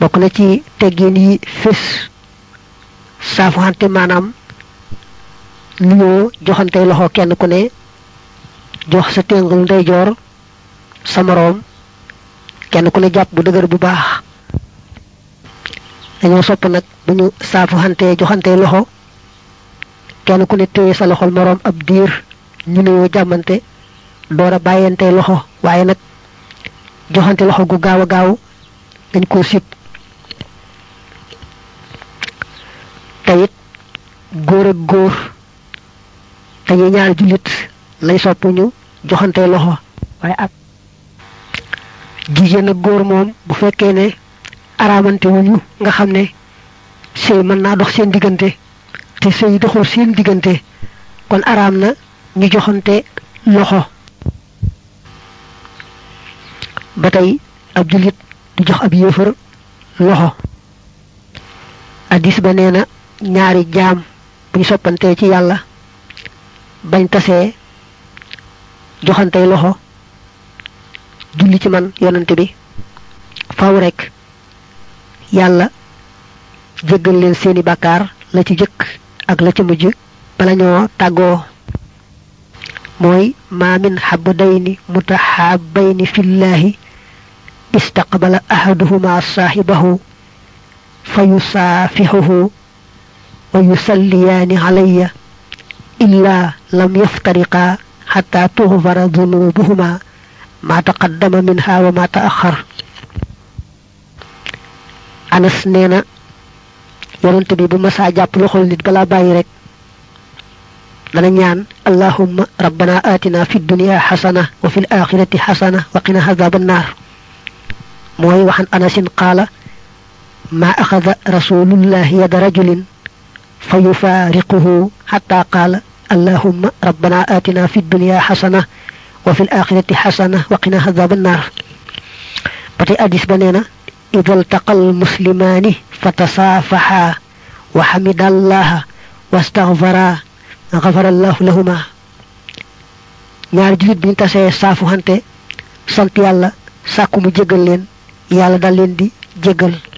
bokk na ci teggin yi fés saafuxante maanaam nuyoo joxante loxo kenn ku ne jox sa téngul ndeyjoor sa moroom kenn ku ne jàpp bu dëgër bu baax dañoo sopp nag bu ñu saafuxante joxante loxo kenn ku ne téye sa loxol moroom ab diir ñu nuyoo jàmmante door a bàyyante loxo waaye nag joxante loxo gu gaaw a gaaw dañ koo sib teyit góor ak góor dañuy ñaar jullit lay sopp ñu joxante loxo waaye ak jigéen ak góor moom bu fekkee ne araamante wuñu nga xam ne sëy mën naa dox seen diggante te sëy doxul seen diggante kon araam na ñu joxante loxo ba tey ab jullit du jox ab yéefar loxo addis ba nee na ñaari jaam bu ñu soppantee ci yàlla bañ tasee joxantey loxo julli ci man yonante bi faw rek yàlla jéggal leen seeni bàkkaar la ci jëkk ak la ci mujj bala ñoo tàggoo mooy ma min xabdayni mutaxaabayni fillahi istaqbala ahaduhuma saaxibahu fa yusaafixuhu wa yusalliyaani alayya illa lam yaftariqaa xata tuxfara dunubuhuma ma taqaddama minha wa ma taaxar anas nee na yonent bi bu masaa jàpp loxol nit balaa bàyyi rek dana ñaan allahumma rabbana atina fi dunya xasana wa fi l axirati xasana wa qina azaba annar mooy waxan anasin qaala ma axada rasulullahi yada rajulin fa yufaariquhu xata qaala allahumma rabbana atina fi dunya xasana wa fi l axirati xasana wa qina azaba annar ba tey addis ba nee na ida altaqa almuslimaani fa tasaafaxaa wa xamida allaha wastaxfara xafara allahu lahuma ñaari jullit bi ñu tasee saafu xante sant yàlla sàkku mu jégal leen yàlla dal leen di jégal